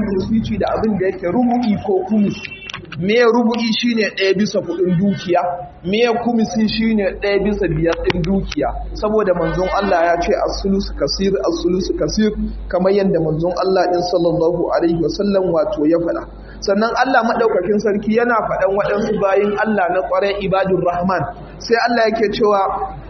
wasici da abin da yake rubu'i ko kumisi me rubu'i shine ɗaya bisa kuɗin dukiya me kumisi shine ɗaya bisa biyar ɗin dukiya saboda manzon Allah ya ce as-sulusu kasir as-sulusu kasir kamar yadda manzon Allah din sallallahu alaihi wasallam wato ya faɗa sannan Allah madaukakin sarki yana faɗan waɗansu bayin Allah na ƙwarai ibadur rahman sai Allah yake cewa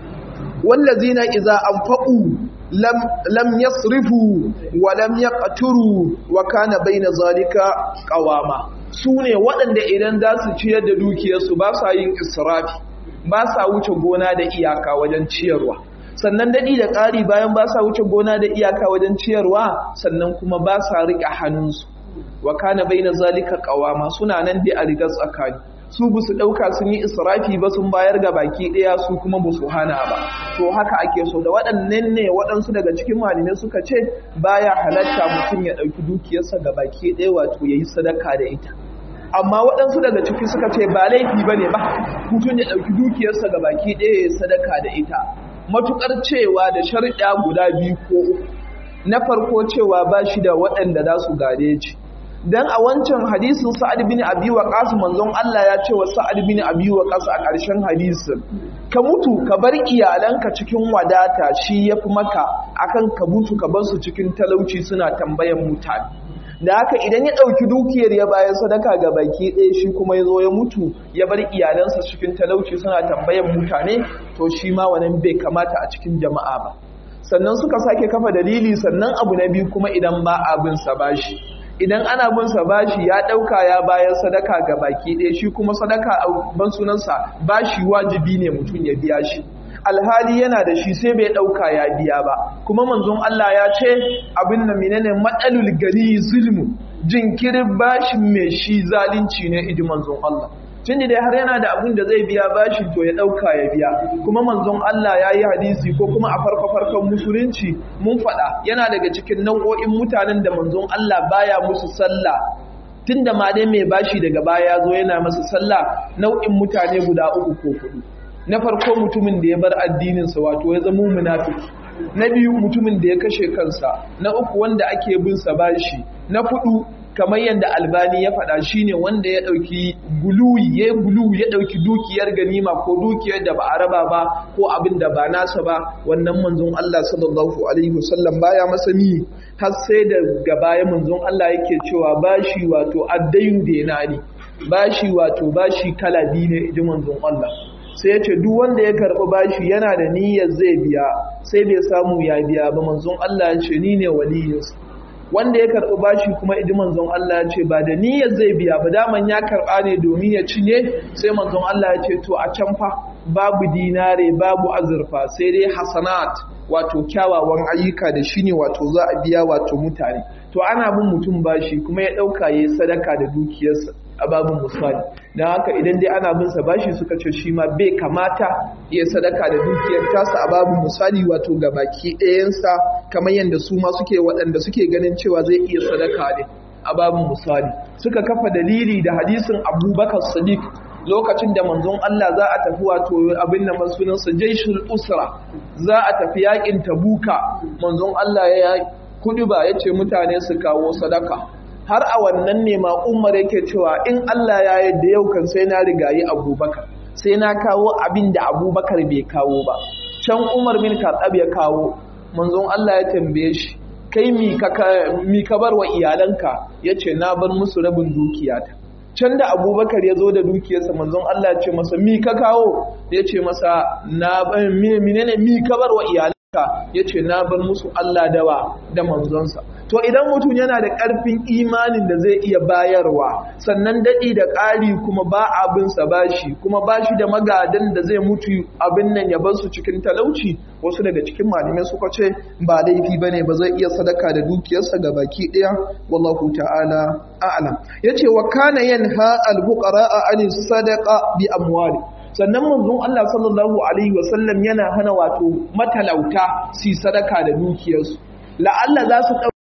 wallazina idza anfaqu lam lam yasrifu wa lam yaqturu wa kana baina zalika qawama su ne waɗanda idan za su ciyar da dukiyarsu ba sa yin israfi ba sa wuce gona da iyaka wajen ciyarwa sannan daɗi da ƙari bayan ba sa wuce gona da iyaka wajen ciyarwa sannan kuma ba sa riƙe hannunsu wa kana baina zalika qawama suna nan dai a rigar tsakani su ba su ɗauka sun yi israfi ba sun bayar ga baki ɗaya su kuma ba su hana ba to haka ake so da waɗannan ne waɗansu daga cikin malamai suka ce baya halatta mutum ya ɗauki dukiyarsa ga baki ɗaya wato ya yi sadaka da ita amma waɗansu daga ciki suka ce ba laifi ba ne ba mutum ya ɗauki dukiyarsa ga baki ɗaya ya yi sadaka da ita matuƙar cewa da sharɗa guda biyu ko uku na farko cewa ba shi da waɗanda za su gare shi dan a wancan hadisin Sa'ad bin Abi Waqqas manzon Allah ya ce wa Sa'ad bin Abi Waqqas a ƙarshen hadisin ka mutu ka bar iyalanka cikin wadata shi yafi maka akan ka mutu ka bar su cikin talauci suna tambayan mutane da haka idan ya ɗauki dukiyar ya bayan sadaka ga baki ɗaya shi kuma ya zo ya mutu ya bar iyalansa cikin talauci suna tambayan mutane to shi ma wannan bai kamata a cikin jama'a ba sannan suka sake kafa dalili sannan abu na biyu kuma idan ba abin sa bashi idan ana bin sa bashi ya dauka ya bayar sadaka ga baki ɗaya shi kuma sadaka a ban sunansa bashi wajibi ne mutum ya biya shi alhali yana da shi sai bai dauka ya biya ba kuma manzon Allah ya ce abin nan menene matsalul gani zulmu jinkirin bashin mai shi zalunci ne idi manzon Allah tunda dai har yana da abin da zai biya bashi to ya dauka ya biya kuma manzon Allah ya yi hadisi ko kuma a farko farkon musulunci mun faɗa yana daga cikin nau'o'in mutanen da manzon Allah baya musu sallah tunda ma dai mai bashi daga baya ya zo yana masa sallah nau'in mutane guda uku ko hudu na farko mutumin da ya bar addininsa wato ya zama munafiki na biyu mutumin da ya kashe kansa na uku wanda ake bin sa bashi na hudu kamar yadda albani ya faɗa shine wanda ya ɗauki guluyi ya gulu ya ɗauki dukiyar ganima ko dukiyar da ba a raba ba ko abin da ba nasa ba wannan manzon Allah sallallahu alaihi wasallam baya masa ni har sai da gaba ya manzon Allah yake cewa bashi wato addayu denani bashi wato bashi kala biyu ne idan manzon Allah sai ya ce duk wanda ya karɓi bashi yana da niyyar zai biya sai bai samu ya biya ba manzon Allah ya ce ni ne waliyinsa wanda ya karɓi bashi kuma idi manzon Allah ya ce ba da niyyar zai biya ba daman ya karɓa ne domin ya cinye sai manzon Allah ya ce to a can fa babu dinare babu azurfa sai dai hasanat wato kyawawan ayyuka da shi ne wato za a biya wato mutane to ana bin mutum bashi kuma ya ɗauka ya yi sadaka da dukiyarsa a babin misali don haka idan dai ana bin sa bashi suka ce shi ma bai kamata ya sadaka da dukiyar tasa a babin misali wato ga baki ɗayansa kamar yadda su ma suke waɗanda suke ganin cewa zai iya sadaka ne a babin misali suka kafa dalili da hadisin abubakar sadiq lokacin da manzon Allah za a tafi wato abin da sunansa jaishul usra za a tafi yakin tabuka manzon Allah ya kudi ba ya ce mutane su kawo sadaka har a wannan ne ma umar yake cewa in Allah ya yadda yau kan sai na rigayi abubakar sai na kawo abin da abubakar bai kawo ba can umar bin katsab ya kawo manzon Allah ya tambaye shi kai mi ka bar wa iyalanka ya ce na bar musu rabin dukiyata can da abubakar ya zo da dukiyarsa manzon Allah ya ce masa mi ka kawo ya ce masa na menene mi ka bar wa iyalanka ya ce na bar musu Allah dawa da manzonsa to idan mutum yana da ƙarfin imanin da zai iya bayarwa sannan daɗi da ƙari kuma ba abinsa bashi kuma bashi da magadan da zai mutu abin nan ya bar su cikin talauci wasu daga cikin malamai suka ce ba laifi ba ne ba zai iya sadaka da dukiyarsa ga baki ɗaya wallahu ta'ala a'lam ya ce wa kana yanha al-fuqara an sadaqa bi amwali sannan manzon Allah sallallahu alaihi wasallam yana hana wato matalauta su sadaka da dukiyarsu la'alla za su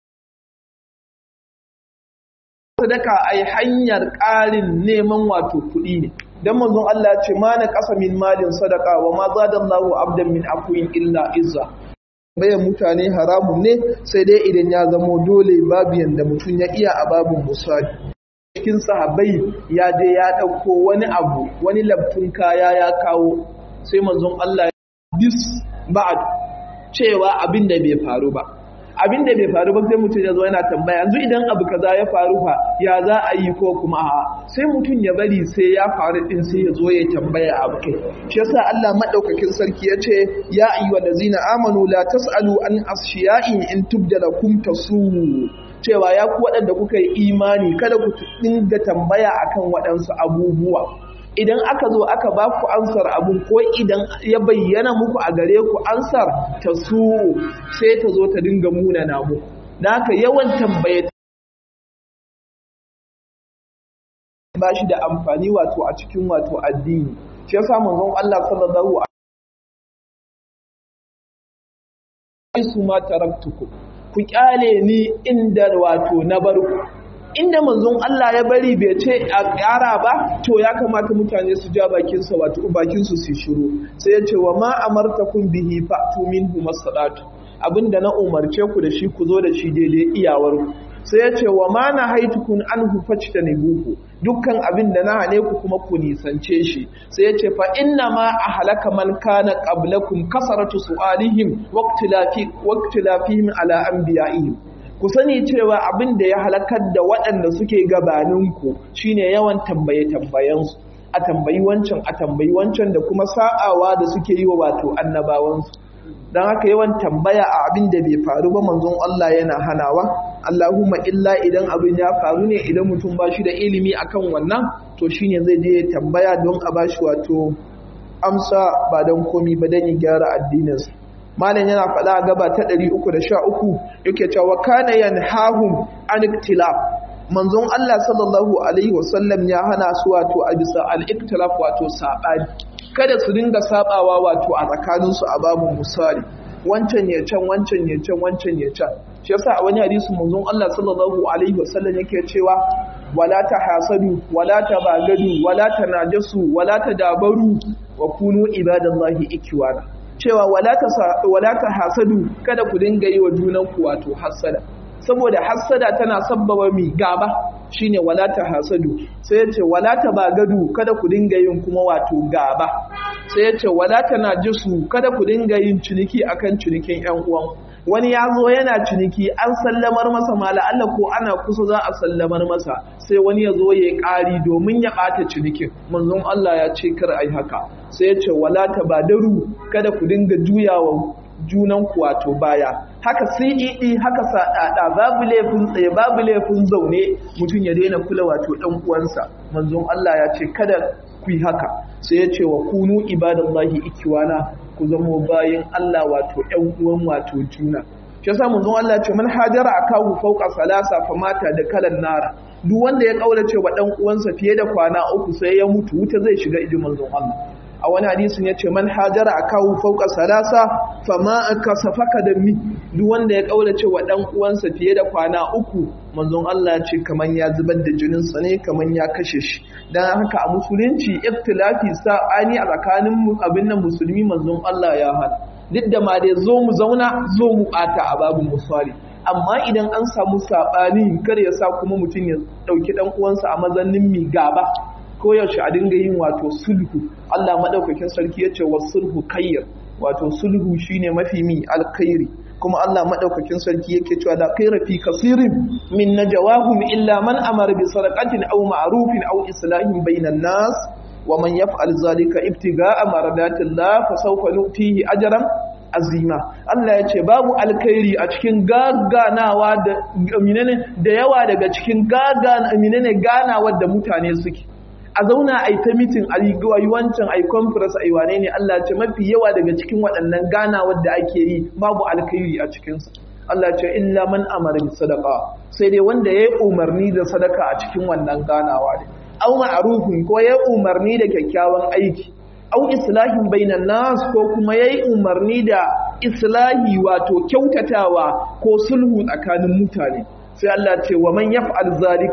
sadaka ai hanyar ƙarin neman wato kuɗi ne dan manzon Allah ce ma na ƙasa min malin sadaka wa ma zadallahu abdan min afuwin illa izza bayan mutane haramun ne sai dai idan ya zamo dole babu yanda mutum ya iya a babin musali cikin sahabbai ya je ya ɗauko wani abu wani labtun kaya ya kawo sai manzon Allah bis ba'ad cewa abin da bai faru ba abin da bai faru ba sai mutum ya zo yana tambaya yanzu idan abu kaza ya faru fa ya za a yi ko kuma a sai mutum ya bari sai ya faru din sai ya zo ya tambaya abu kai shi yasa Allah madaukakin sarki ya ce ya ayyuhal ladzina amanu la tasalu an ashiyain in tubdalakum tasu cewa ya ku waɗanda kuka yi imani kada ku dinga tambaya akan waɗansu abubuwa idan aka zo aka ba ku ansar abun ko idan ya bayyana muku a gare ku ansar ta su sai ta zo ta dinga muna namu da haka yawan tambaye ba shi da amfani wato a cikin wato addini shi yasa manzon Allah sallallahu alaihi su ma taraktuku ku kyale ni inda wato na bar ku inda manzon Allah ya bari bai ce a ƙara ba to ya kamata mutane su ja bakinsa wato bakinsu su shiru sai ya ce wa ma amartakum bihi fa'tu minhu masadatu abinda na umarce ku da shi ku zo da shi daidai iyawar ku sai ya ce wa ma na haitukun anhu fajtanibuhu dukkan abin da na hane ku kuma ku nisance shi sai ya ce fa inna ma ahlaka man kana qablakum kasaratu su'alihim waqtilafi waqtilafihim ala anbiya'ihim ku sani cewa abin da ya halakar da waɗanda suke gabaninku shine yawan tambaye-tambayensu a tambayi wancan a tambayi wancan da kuma sa'awa da suke yi wa wato annabawansu don haka yawan tambaya a abin da bai faru ba manzon Allah yana hanawa Allahumma illa idan abin ya faru ne idan mutum ba shi da ilimi akan wannan to shine zai je ya tambaya don a bashi wato amsa ba don komi ba don ya gyara addininsa malam yana faɗa a gaba ta 313 yake cewa kana yanhahum an iktilaf manzon Allah sallallahu alaihi wasallam ya hana su wato a bisa al-iktilaf wato sabani kada su dinga sabawa wato a tsakanin su a babu misali wancan ya can wancan ya can wancan ya can shi yasa a wani hadisi manzon Allah sallallahu alaihi wasallam yake cewa wala tahasadu wala tabagadu wala tanajasu wala tadabaru wa kunu ibadallahi ikwana cewa wala ta hasadu kada ku dinga yi wa junanku wato hasada saboda hasada tana sabbaba mi gaba shine wala ta hasadu sai yace wala ta bagadu kada ku dinga yin kuma wato gaba sai yace wala ta najisu kada ku dinga yin ciniki akan cinikin ƴan uwan wani ya zo yana ciniki an sallamar masa mala Allah ko ana kusa za a sallamar masa sai wani ya zo ya ƙari domin ya ɓata cinikin manzon Allah ya ce kar ai haka sai ya ce wala tabadaru kada ku dinga juyawa junan ku wato baya haka CED haka sadada babu laifin tsaye babu laifin zaune mutum ya daina kula wato dan uwansa manzon Allah ya ce kada ku yi haka sai ya ce wa kunu ibadallahi ikiwana ku zamo bayin Allah wato ƴan uwan wato juna shi yasa manzon Allah ya ce man hajara akahu fawqa salasa famata da kalan nara duk wanda ya kaurace wa dan uwansa fiye da kwana uku sai ya mutu wuta zai shiga ijin manzon Allah a wani hadisin ya ce man hajara akahu fawqa salasa fama akasafaka da mi duk wanda ya kaurace wa dan uwansa fiye da kwana uku manzon Allah ya ce kaman ya zubar da jinin sa ne kaman ya kashe shi dan haka a musulunci iftilafi sa'ani a tsakanin abin nan musulmi manzon Allah ya hana duk da ma dai zo mu zauna zo mu ɓata a babu misali amma idan an samu saɓani kar ya sa kuma mutum ya ɗauki ɗan uwansa a mazannin mi gaba ko yaushe a dinga yin wato sulhu Allah maɗaukakin sarki ya ce wa sulhu kayyar wato sulhu shine mafi mi alkhairi kuma Allah maɗaukakin sarki yake cewa da kaira fi kasirin min najawahum illa man amara bi sadaqatin aw ma'rufin aw islahin bainan nas wa man yaf'al zalika ibtiga'a maradatillah fa sawfa nu'tihi ajran azima Allah ya ce babu alkhairi a cikin gaganawa da minene da yawa daga cikin gagana minene ganawa da mutane suke a zauna a yi ta mitin a yi wancan a yi conference a yi wane ne Allah ya ce mafi yawa daga cikin waɗannan ganawa da ake yi babu alkhairi a cikinsu Allah ce illa man amara bi sadaqa sai dai wanda yayi umarni da sadaka a cikin wannan ganawa ne aw ma'rufin ko yayi umarni da kyakkyawan aiki aw islahin bainan nas ko kuma yayi umarni da islahi wato kyautatawa ko sulhu tsakanin mutane sai Allah ce wa man yaf'al zalika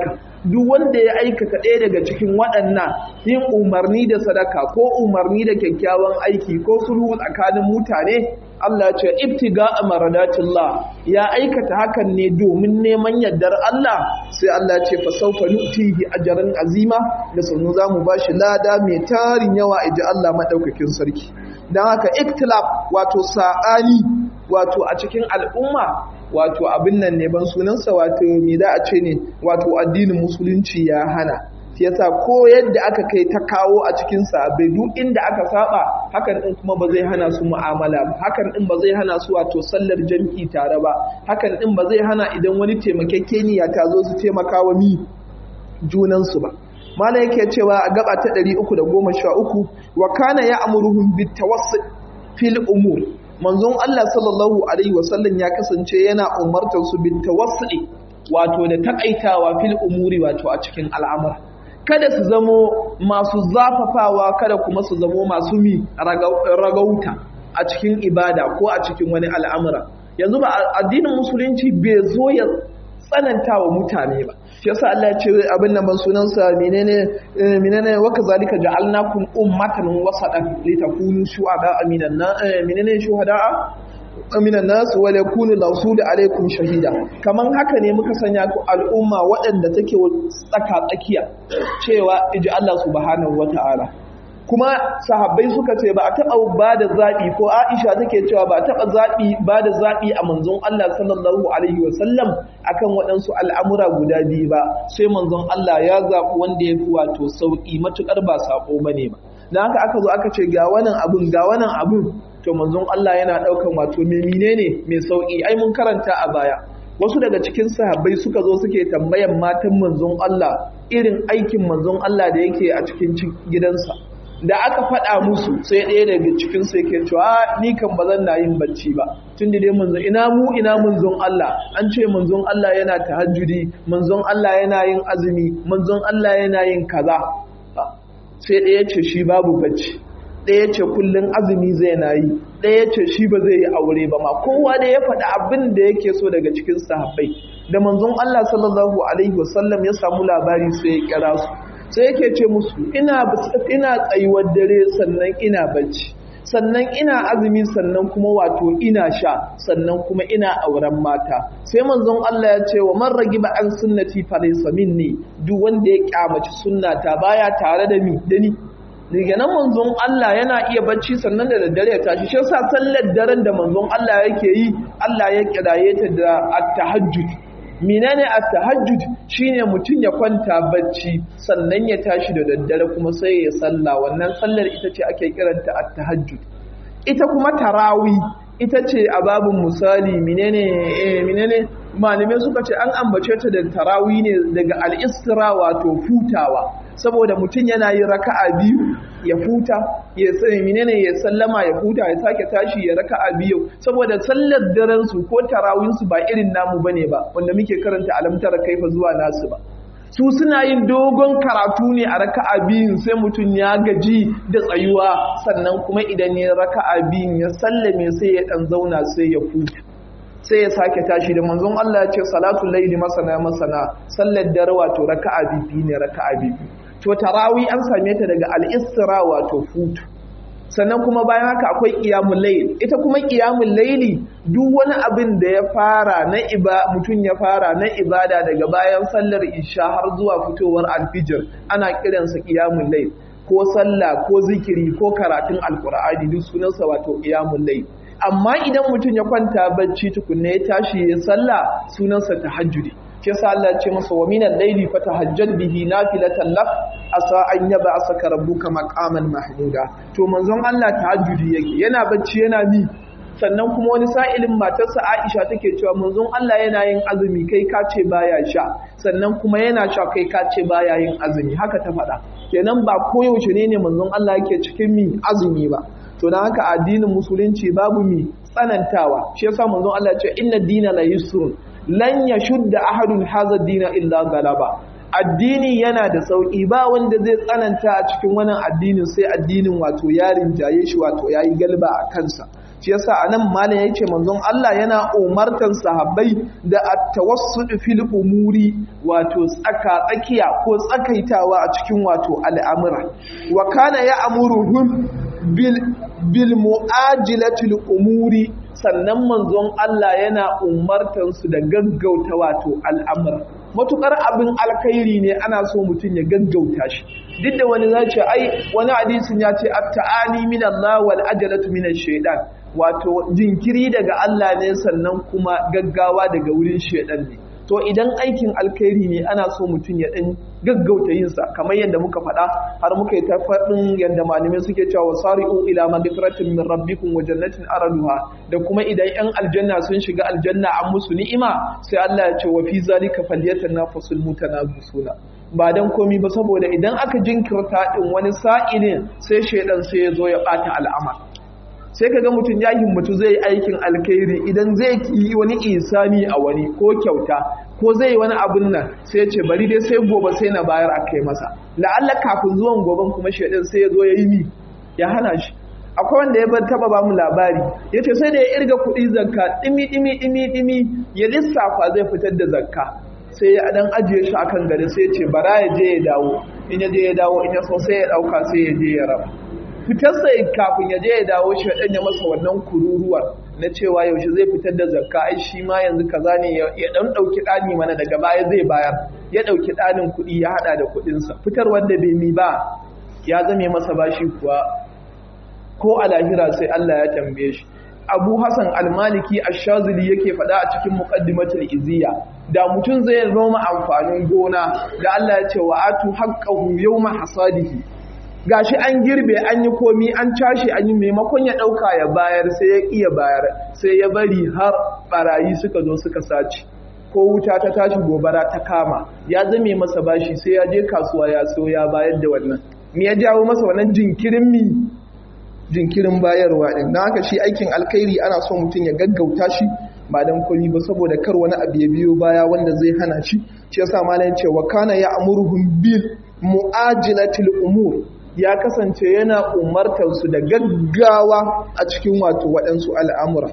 duk wanda ya aikata ɗaya daga cikin waɗannan yin umarni da sadaka ko umarni da kyakkyawan aiki ko sulhu tsakanin mutane Allah ce ibtiga maradatillah ya aikata hakan ne domin neman yardar Allah sai Allah ce fa sawfa nutihi ajran azima da sanu zamu bashi lada mai tarin yawa iji Allah madaukakin sarki dan haka iktilaf wato sa'ani wato a cikin al'umma wato abin nan ne ban sunansa wato me da a ce ne wato addinin musulunci ya hana shi yasa ko yadda aka kai ta kawo a cikin sahabbai duk inda aka saba hakan din kuma ba zai hana su mu'amala ba hakan din ba zai hana su wato sallar jam'i tare ba hakan din ba zai hana idan wani taimakekeniya ta zo su taimaka wa mi junan su ba mala yake cewa a gaba ta 313 wa kana ya'muruhum bitawassul fil umur manzon Allah sallallahu alaihi wasallam ya kasance yana umartar su bitawassul wato da takaitawa fil umuri wato a cikin al'amura kada su zamo masu zafafawa kada kuma su zamo masu mi ragauta a cikin ibada ko a cikin wani al'amura yanzu ba addinin musulunci bai zo ya tsananta wa mutane ba shi yasa Allah ya ce abin nan ban sunansa menene menene wa kazalika ja'alnakum ummatan wasatan litakunu shuhada aminan na menene shuhada aminan nasu wa yakunu rasulu alaikum shahida kaman haka ne muka sanya ku al'umma waɗanda take tsaka tsakiya cewa iji Allah subhanahu wata'ala kuma sahabbai suka ce ba a taɓa ba da zaɓi ko aisha take cewa ba a taɓa zaɓi ba da zaɓi a manzon Allah sallallahu alaihi wasallam akan waɗansu al'amura guda biyu ba sai manzon Allah ya zaɓi wanda ya fi wato sauƙi matuƙar ba saƙo ba ne ba da haka aka zo aka ce ga wannan abun ga wannan abun to manzon Allah yana ɗaukan wato mai menene mai sauƙi ai mun karanta a baya wasu daga cikin sahabbai suka zo suke tambayan matan manzon Allah irin aikin manzon Allah da yake a cikin gidansa da aka faɗa musu sai ɗaya daga cikin su yake cewa ni kan ba zan na yin bacci ba tun da dai manzon ina mu ina manzon Allah an ce manzon Allah yana tahajjudi manzon Allah yana yin azumi manzon Allah yana yin kaza sai ɗaya ce shi babu bacci ɗaya ce kullum azumi zai na yi ɗaya ce shi ba zai yi aure ba ma kowa da ya faɗi abin da yake so daga cikin sahabbai da manzon Allah sallallahu alaihi wasallam ya samu labari sai ya kira su sai yake ce musu ina ina tsayuwar dare sannan ina bacci sannan ina azumi sannan kuma wato ina sha sannan kuma ina auren mata sai manzon Allah ya ce wa man ragiba an sunnati fa laysa minni duk wanda ya kyamaci sunnata baya tare da ni da ni daga nan manzon Allah yana iya bacci sannan da daddare ya tashi shi yasa sallar daren da manzon Allah yake yi Allah ya kiraye ta da at-tahajjud menene at-tahajjud shine mutum ya kwanta bacci sannan ya tashi da daddare kuma sai ya salla wannan sallar ita ce ake kiranta at-tahajjud ita kuma tarawi ita ce a babin misali menene eh menene malamai suka ce an ambace ta da tarawi ne daga al-isra wato futawa saboda mutum yana yin raka'a biyu ya futa ya sai menene ya sallama ya futa ya sake tashi ya raka'a biyu saboda sallar daren su ko tarawin su ba irin namu bane ba wanda muke karanta alamtar kaifa zuwa nasu ba su suna yin dogon karatu ne a raka'a biyun sai mutum ya gaji da tsayuwa sannan kuma idan ya raka'a biyun ya sallame sai ya dan zauna sai ya futa sai ya sake tashi da manzon Allah ya ce salatul laili masana masana sallar dare wato raka'a bibi ne raka'a bibi to tarawi an same ta daga al-isra wato futu sannan kuma bayan haka akwai qiyamul layl ita kuma qiyamul layli duk wani abin da ya fara na iba mutun ya fara na ibada daga bayan sallar isha har zuwa fitowar alfijir ana kiransa qiyamul layl ko sallah ko zikiri ko karatun alqur'ani duk sunansa wato qiyamul layl amma idan mutum ya kwanta bacci tukunne ya tashi ya sallah sunansa tahajjudi shi yasa Allah ya ce masa wa minal layli fatahajjad bihi nafilatan lak asa an yaba asaka rabbuka maqaman mahmuda to manzon Allah tahajjudi yake yana bacci yana ni sannan kuma wani sa'ilin matarsa Aisha take cewa manzon Allah yana yin azumi kai ka ce baya sha sannan kuma yana sha kai ka ce baya yin azumi haka ta faɗa kenan ba koyaushe ne ne manzon Allah yake cikin mi azumi ba to dan haka addinin musulunci babu mi tsanantawa shi yasa manzon Allah ya ce inna dina la yusrun lan yashudda ahadun hadha dina illa galaba addini yana da sauki ba wanda zai tsananta a cikin wannan addinin sai addinin wato yarin jaye shi wato yayi galba a kansa shi yasa anan malam yace manzon Allah yana umartan sahabbai da at-tawassud fil umuri wato tsaka tsakiya ko tsakaitawa a cikin wato al'amura wa kana ya'muruhum bil bil mu'ajilatil umuri sannan manzon Allah yana umartan su da gaggauta wato al'amura matukar abin alkhairi ne ana so mutum ya gaggauta shi duk da wani zai ce ai wani hadisin ya ce at-ta'ani min Allah wal ajalatu min ash-shaytan wato jinkiri daga Allah ne sannan kuma gaggawa daga wurin shaytan ne to idan aikin alkhairi ne ana so mutum ya dan gaggauta yin sa kamar yadda muka faɗa har muka yi ta faɗin yadda malamai suke cewa wasari'u ila magfiratin min rabbikum wa jannatin araduha da kuma idan yan aljanna sun shiga aljanna an musu ni'ima sai Allah ya ce wa fi zalika falyatanafasul mutanafisuna ba dan komi ba saboda idan aka jinkirta din wani sa'ilin sai shaidan sai ya zo ya bata al'amar sai kaga mutum ya himmatu zai yi aikin alkhairi idan zai yi wani isani a wani ko kyauta ko zai yi wani abun nan sai ce bari dai sai gobe sai na bayar a kai masa la'alla kafin zuwan goben kuma shaidan sai ya zo ya yi ni ya hana shi akwai wanda ya bar taba ba mu labari ya ce sai da ya irga kuɗi zakka ɗimi ɗimi ɗimi ɗimi ya lissafa zai fitar da zakka sai ya dan ajiye shi akan gari sai ya ce bara ya je ya dawo in ya je ya dawo in ya so sai ya ɗauka sai ya je ya raba fitarsa kafin ya je ya dawo shi ɗan ya masa wannan kururuwar na cewa yaushe zai fitar da zakka ai shi ma yanzu kaza ne ya ɗan ɗauki ɗani mana daga baya zai bayar ya ɗauki ɗanin kuɗi ya haɗa da kuɗinsa fitar wanda bai mi ba ya zame masa bashi kuwa ko a lahira sai Allah ya tambaye shi Abu Hassan Al-Maliki Ash-Shazili yake faɗa a cikin Muqaddimatul Iziya da mutum zai noma amfanin gona da Allah ya ce wa atu haqqahu yawma hasadihi gashi an girbe an yi komi an cashe an yi maimakon ya ɗauka ya bayar sai ya iya bayar sai ya bari har barayi suka zo suka sace ko wuta ta tashi gobara ta kama ya zame masa bashi sai ya je kasuwa ya so ya bayar da wannan me ya jawo masa wannan jinkirin mi jinkirin bayarwa din don haka shi aikin alkhairi ana so mutum ya gaggauta shi ba dan komi ba saboda kar wani abu ya biyo baya wanda zai hana shi shi yasa malam ce wa kana ya amuruhum bil mu'ajilatil umur ya kasance yana umartar su da gaggawa a cikin wato waɗansu al'amura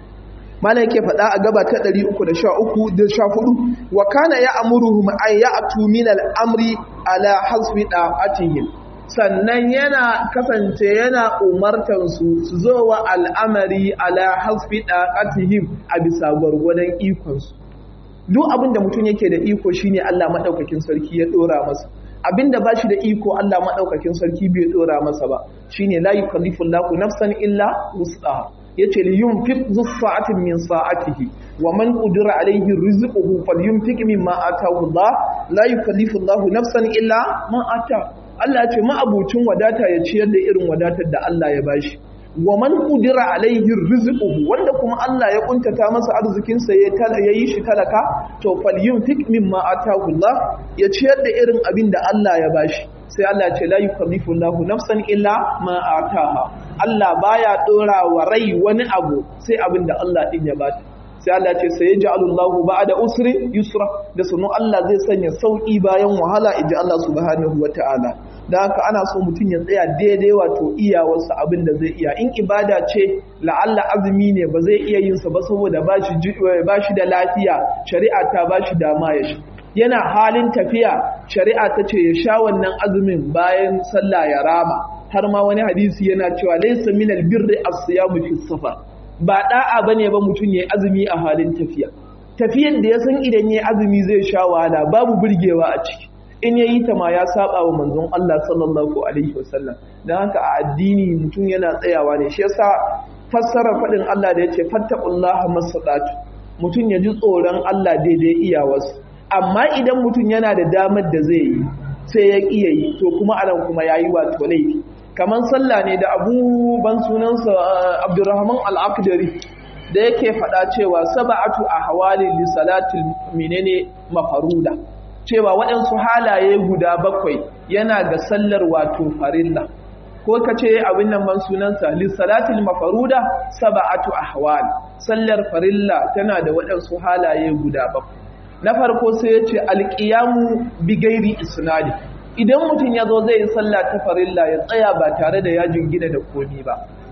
mana yake faɗa a gaba ta 313 da 14 wa kana ya amuruhum an ya'tu min al'amri ala hasbi da'atihim sannan yana kasance yana umartar su su zo wa al'amari ala hasbi da'atihim a bisa gwargwadon ikon su duk abin da mutum yake da iko shine Allah madaukakin sarki ya dora masa abinda ba shi da iko Allah maɗaukakin sarki bai ɗora masa ba shine la yukallifu Allahu nafsan illa wus'aha yace li yunfiq zu sa'atin min sa'atihi wa man qudira alayhi rizquhu falyunfiq mimma ataahu Allah la yukallifu Allahu nafsan illa ma ata Allah ya ce ma'abucin wadata ya ciyar da irin wadatar da Allah ya bashi wa man qudira alaihi rizquhu wanda kuma Allah ya kuntata masa arzikin sa ya yi shi talaka to falyunfik mimma atahu Allah ya ciyar da irin abin da Allah ya bashi sai Allah ce la yukallifu Allahu nafsan illa ma ataha Allah baya dora wa rai wani abu sai abin da Allah din ya bata sai Allah ce sai ya ja'alu Allahu ba'da usri yusra da sunu Allah zai sanya sauki bayan wahala inji Allah subhanahu wata'ala da haka ana so mutum ya tsaya daidai wato iyawarsa abin da zai iya in ibada ce la'alla azumi ne ba zai iya yin sa ba saboda ba shi da lafiya shari'a ta ba shi dama ya shi yana halin tafiya shari'a ta ce ya sha wannan azumin bayan sallah ya rama har ma wani hadisi yana cewa laysa minal birri as-siyamu fi safar ba da'a bane ba mutum yayi azumi a halin tafiya tafiyan da ya san idan yayi azumi zai sha wahala babu burgewa a ciki in yayi ta ma ya saba wa manzon Allah sallallahu alaihi wasallam dan haka a addini mutum yana tsayawa ne shi yasa fassara fadin Allah da yace fattaqullaha masadatu mutum ya ji tsoron Allah daidai iyawarsa amma idan mutum yana da damar da zai yi sai ya ƙiya yi to kuma anan kuma yayi wato laifi kamar sallah ne da abu ban sunansa abdurrahman al'akdari da yake faɗa cewa saba'atu a hawali li salatul menene mafaruda cewa waɗansu halaye guda bakwai yana ga sallar wato farilla ko ka ce abin nan ban sunansa li salatul mafaruda saba'atu ahwal sallar farilla tana da waɗansu halaye guda bakwai na farko sai ya ce alƙiyamu bigairi isnadi idan mutum ya zo zai yi sallah ta farilla ya tsaya ba tare da ya jingina da komi ba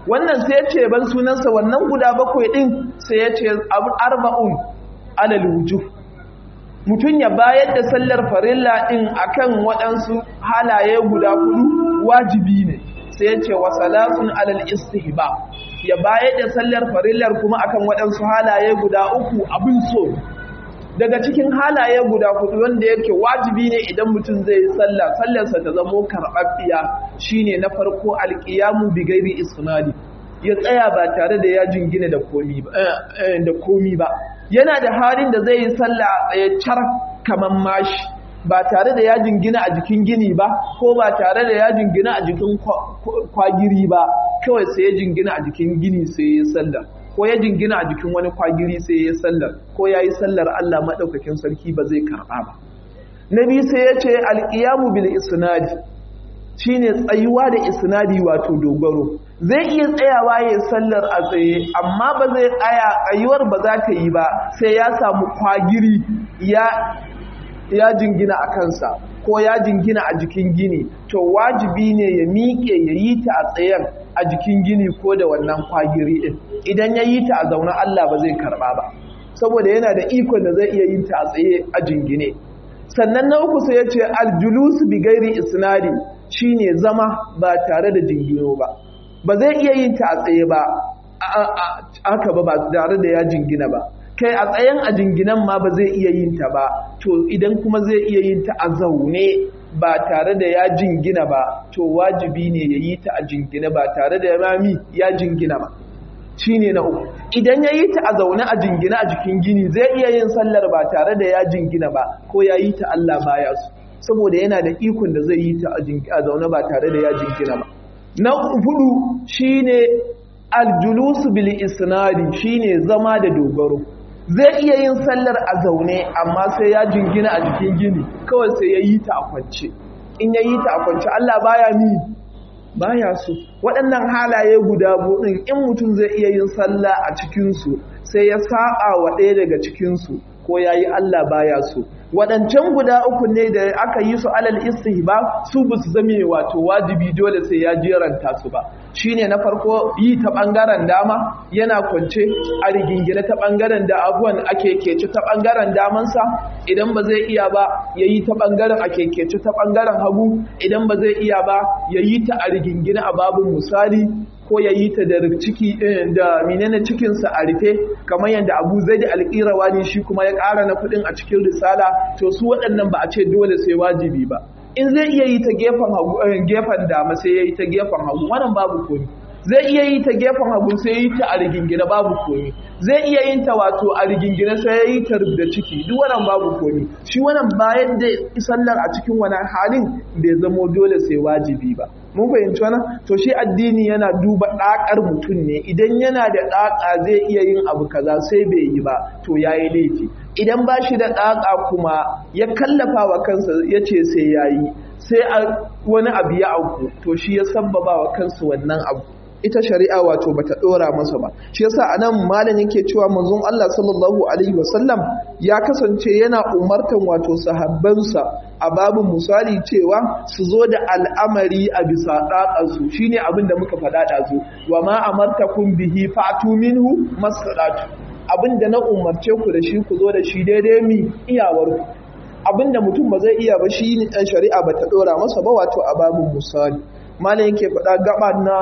wannan sai ya ce ban sunansa wannan guda bakwai din sai ya ce arba'un alal wujuh mutum ya bayar da sallar farilla din akan waɗansu halaye guda hudu wajibi ne sai ya ce wa salatun alal istihba ya bayar da sallar farillar kuma akan waɗansu halaye guda uku abin so daga cikin halaye guda hudu wanda yake wajibi ne idan mutum zai yi sallah sallarsa ta zamo karɓaɓɓiya shine na farko alƙiyamu bi gairi isnadi ya tsaya ba tare da ya jingina da komi ba da komi ba yana da halin da zai yi sallah a tsaye car kaman mashi ba tare da ya jingina a jikin gini ba ko ba tare da ya jingina a jikin kwagiri ba kawai sai ya jingina a jikin gini sai ya sallah ko ya jingina a jikin wani kwagiri sai ya sallar ko ya yi sallar Allah maɗaukakin sarki ba zai karɓa ba na biyu sai ya ce alƙiyamu bil isnadi shine tsayuwa da isnadi wato dogaro zai iya tsayawa ya sallar a tsaye amma ba zai tsaya tsayuwar ba za ta yi ba sai ya samu kwagiri ya ya jingina a kansa ko ya jingina a jikin gini to wajibi ne ya miƙe ya yi ta a tsayen a jikin gini ko da wannan kwagiri ɗin idan ya yi ta a zaune Allah ba zai karɓa ba saboda yana da ikon da zai iya yin ta a tsaye a jingine sannan na uku sai ya ce aljulus bi gairi isnadi shine zama ba tare da jingino ba ba zai iya yin ta a tsaye ba aka ba ba tare da ya jingina ba kai a tsayen a jinginan ma ba zai iya yin ta ba to idan kuma zai iya yin ta a zaune ba tare da ya jingina ba to wajibi ne ya yi ta a jingina ba tare da rami ya jingina ba shine na uku idan ya yi ta a zaune a jingina a jikin gini zai iya yin sallar ba tare da ya jingina ba ko ya yi ta Allah baya su saboda yana da ikon da zai yi ta a zaune ba tare da ya jingina ba na hudu shine aljulusu bil isnadi shine zama da dogaro zai iya yin sallar a zaune amma sai ya jingina a jikin gini kawai sai ya yi ta a kwance in ya yi ta a kwance Allah baya ni baya so waɗannan halaye guda buɗin in mutum zai iya yin sallah a cikinsu sai ya saba wa ɗaya daga cikinsu ko ya yi Allah baya so waɗancan guda uku ne da aka yi su alal istihba su ba su zame wato wajibi dole sai ya jeranta su ba shine na farko yi ta ɓangaren dama yana kwance a rigingine ta ɓangaren da abuwan ake keci ta ɓangaren damansa idan ba zai iya ba ya yi ta ɓangaren a kekeci ta ɓangaren hagu idan ba zai iya ba ya yi ta a rigingine a babin misali ko ya yi ta da ciki da menene cikinsa a rufe kamar yadda abu zai da alƙirawa ne shi kuma ya ƙara na kuɗin a cikin risala to su waɗannan ba a ce dole sai wajibi ba in zai iya yi ta gefen hagu gefen dama sai ya yi ta gefen hagu wannan babu komi zai iya yi ta gefen hagu sai ya yi ta a rigingine babu komi zai iya yin ta wato a rigingine sai ya yi ta rubda ciki duk wannan babu komi shi wannan bayan da sallar a cikin wani halin bai zamo dole sai wajibi ba mun fahimci wannan to shi addini yana duba ɗakar mutum ne idan yana da ɗaka zai iya yin abu kaza sai bai yi ba to yayi laifi idan ba shi da ɗaka kuma ya kallafa wa kansa ya ce sai ya yi sai wani abu ya auku to shi ya sabbaba wa kansa wannan abu ita shari'a wato bata dora masa ba shi yasa anan malam yake cewa manzon Allah sallallahu alaihi wasallam ya kasance yana umartan wato sahabbansa a babu misali cewa su zo da al'amari a bisa dakansu shine abin da muka faɗa ɗazu wa ma amartakum bihi fa'tu minhu masadatu abin da na umarce ku da shi ku zo da shi daidai mi iyawar ku abin da mutum ba zai iya ba shi ne ɗan shari'a bata dora masa ba wato a babu misali malam yake faɗa gaba na